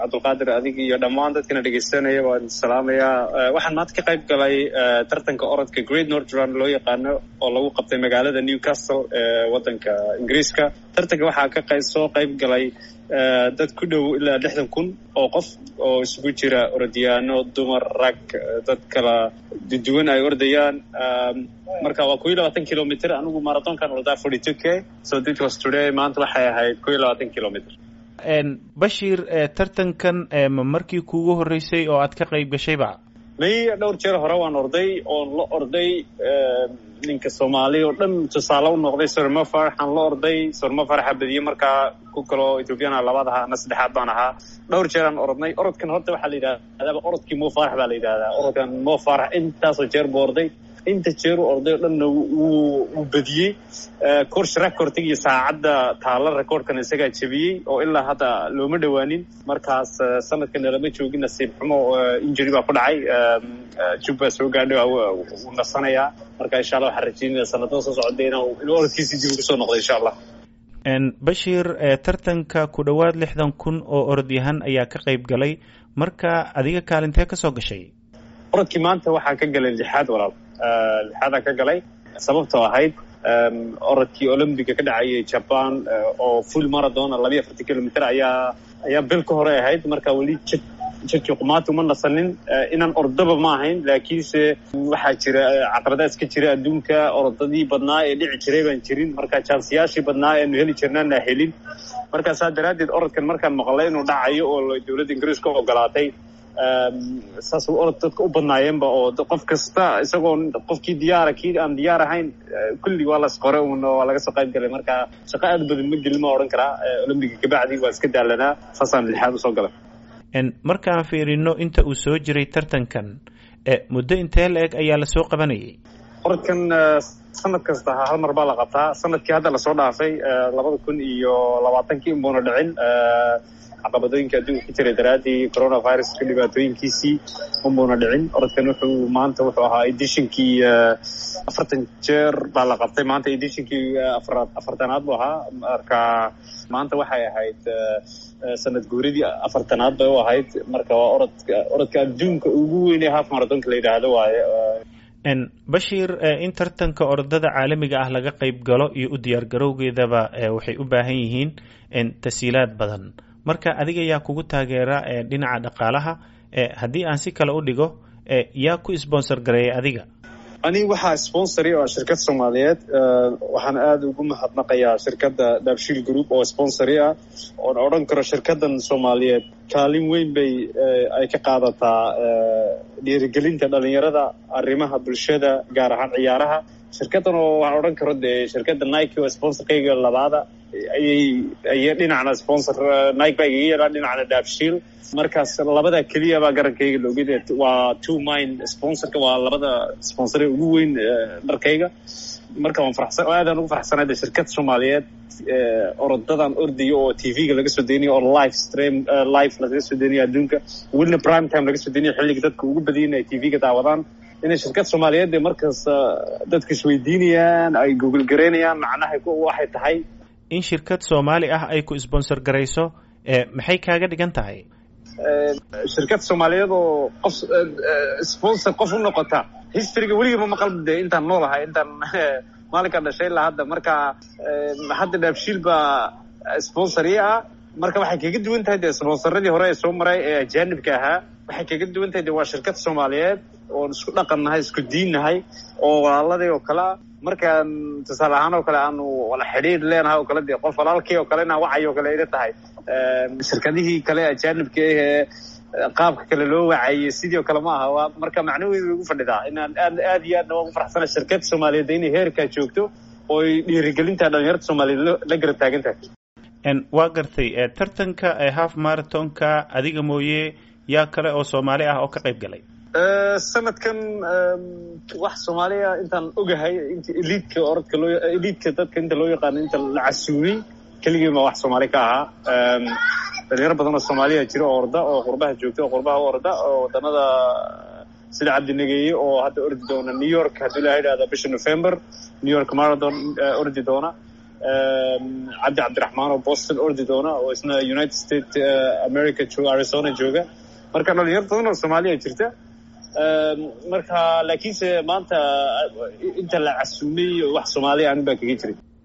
cabdulqaadir adig iyo dhammaan dadkana dhegeysanaya waan salaamayaa waxaan maanta ka qayb galay tartanka orodka great northland loo yaqaano oo lagu qabtay magaalada newcastle ee waddanka ingiriiska tartanka waxaa ka qay soo qayb galay dad ku dhow ilaa lixdan kun oo qof oo isugu jira orodyaano dumar rag dad kala duwan ay ordayaan marka waa kow iyo labaatan kilomitr anigu marathonkan ordaa forty two k so this was today maanta waxay ahayd kow iyo labaatan kilomitr bashiir tartankan ma markii kuugu horreysay oo aad ka qayb gashayba may dhowr jeer hore waan orday oon la orday ninka soomaaliya oo dhan tusaale u noqday sormo faraxaan la orday sormo faraxa badiyey markaa ku kaloo ethoobiyaana labaad ahaa ana saddexaad baan ahaa dhowr jeeraan orodnay orodkan horta waxaa la yidhahdaa orodkii mo farax baa la yidhahdaa orodkan mo farax intaasoo jeer buu orday inta jeeru orday o dhanna wuu badiyey course recordtig iyo saacadda taala recordkan isagaa jebiyey oo ilaa hadda looma dhowaanin markaas sanadkana lama joogin nasiib xumo injury baa ku dhacay jub baa soo gaadhay wuu nasanayaa marka insha allah waxaan rajeynaya sanadada soo socda inuu orodkiisii dib ugu soo noqdo insha allah bashiir tartanka ku dhowaad lixdan kun oo orodyahan ayaa ka qayb galay marka adiga kaalintee ka soo gashay orodkii maanta waxaan ka galay lixaad walaal lixaadaan ka galay sababtoo ahayd orodkii olombiga ka dhacayay jaban oo full marathon labayo afartan kilomitr ayaa ayaa bil ka hore ahayd marka weli jidkii qumaati uma nasanin inaan ordaba ma ahayn laakiinse waxaa jira caqabadaas ka jira adduunka orodadii badnaa ee dhici jiray baan jirin marka jansiyaashii badnaa eanu heli jirnaana helin marka saa daraaddeed orodkan markaan maqlay inuu dhacayo oo dowladda ingiriiska ogolaatay saas orod dadka u badnaayeenba oo qof kasta isagoo qofkii diyaara kii aan diyaar ahayn kulli waa las qore un waa laga soo qayb galay marka shaqo aad badan ma gelin ma odhan karaa olombiga kabacdi waa iska daalanaa saasaan lixaad usoo galay markaan fiirino inta uu soo jiray tartankan muddo intee la eg ayaa lasoo qabanayay orodkan sanad kasta hal mar baa la qabtaa sanadkii hadda lasoo dhaafay labada kun iyo labaatankii unbuuna dhicin caqabadooyinka adduunka ka jiray daraaddii coronaviruska dhibaatooyinkiisii unbuuna dhicin orodkan wuxuu maanta wuxuu ahaa edishinkii afartan jeer baa la qabtay maanta edishinkii afaraad afartanaad buu ahaa marka maanta waxay ahayd sanad guuridii afartanaad bay u ahayd marka waa orodka orodka adduunka ugu weyn ee half marathonka la yidhaahdo waaye bashiir in tartanka orodada caalamiga ah laga qayb galo iyo u diyaar garowgeedaba waxay u baahan yihiin tasiilaad badan marka adiga yaa kugu taageera dhinaca dhaqaalaha haddii aan si kale u dhigo yaa ku sponsor gareeyay adiga aniga waxaa sponsori oo shirkad soomaaliyeed waxaan aada ugu mahadnaqayaa shirkadda dabshiil group oo sponsori ah oon odhan karo shirkaddan soomaaliyeed kaalin weyn bay ay ka qaadataa dhiirigelinta dhalinyarada arrimaha bulshada gaar ahaan ciyaaraha shirkaddan oo waxaan odhan karo dee shirkadda nike oo sponsorkayga labaada ayay ayay dhinacna sponsor nike baa igaga yeelaa dhinacna daabshiil markaas labada keliya baa garankayga loogid waa two mind sponsorka waa labada sponsore ugu weyn dharkayga marka waan farxsan oo aadaan ugu farxsanay de shirkad soomaaliyeed orodadan ordayo oo t v-ga laga soo deynayo oo live stream live laga soo deynayo adduunka welina prime time laga soo deynayo xilliga dadka ugu badayin ay t v-ga daawadaan inay shirkad soomaaliyeed dee markaas dadka isweydiinayaan ay google garaynayaan macnaha waxay tahay in shirkad soomaali ah ay ku sponsor garayso maxay kaaga dhigan tahay shirkad soomaaliyeed oo qof sponsor qof u noqota historyga weligiiba maqal dee intaan noolahay intaan maalinkaan dhashay ilaa hadda marka hadda dhaabshiil baa sponsori ah marka waxay kaga duwan tahay dee sponsoradii hore ee soo maray ee ajaanibka ahaa waxay kaga duwan tahay de waa shirkad soomaaliyeed oon isku dhaqan nahay isku diin nahay oo walaaladii oo kale ah markaan tusaale ahaan oo kale aanu wala xidhiir leenahay oo kale dee qof walaalkii oo kale inaan wacay oo kale ila tahay shirkadihii kale ajaanibka ahee qaabka kale loo wacayey sidii oo kale ma aha marka macnaheedu way ugu fadhidaa inaan aad aad iyo aadna waa ugu farxsana shirkad soomaaliyeed inay heerkaa joogto oo ay dhiirigelinta dhalinyarada soomaaliyeed la garab taagan tahay waa gartay tartanka half marathonka adiga mooye yaa kale oo soomaali ah oo ka qayb galay sanadkan wax soomaaliya intaan ogahay inta eliidka orodka loo eliidka dadka inta loo yaqaano inta la casuumay keligii ma wax soomaali ka ahaa dhalinyaro badan oo soomaaliya jira oo orda oo qurbaha joogta oo qurbaha u orda oo waddanada sida cabdinageeye oo hadda ordi doona new york haddii la yidhahda bisha november new york marathon ordi doona cabdi cabdiraxmaan oo boston ordi doona oo isna united state america jooga arizona jooga marka dhalinyar badan oo soomaaliya jirta marka laakiinse maanta inta la casuumay wax soomaaliya anin baa kaga jiray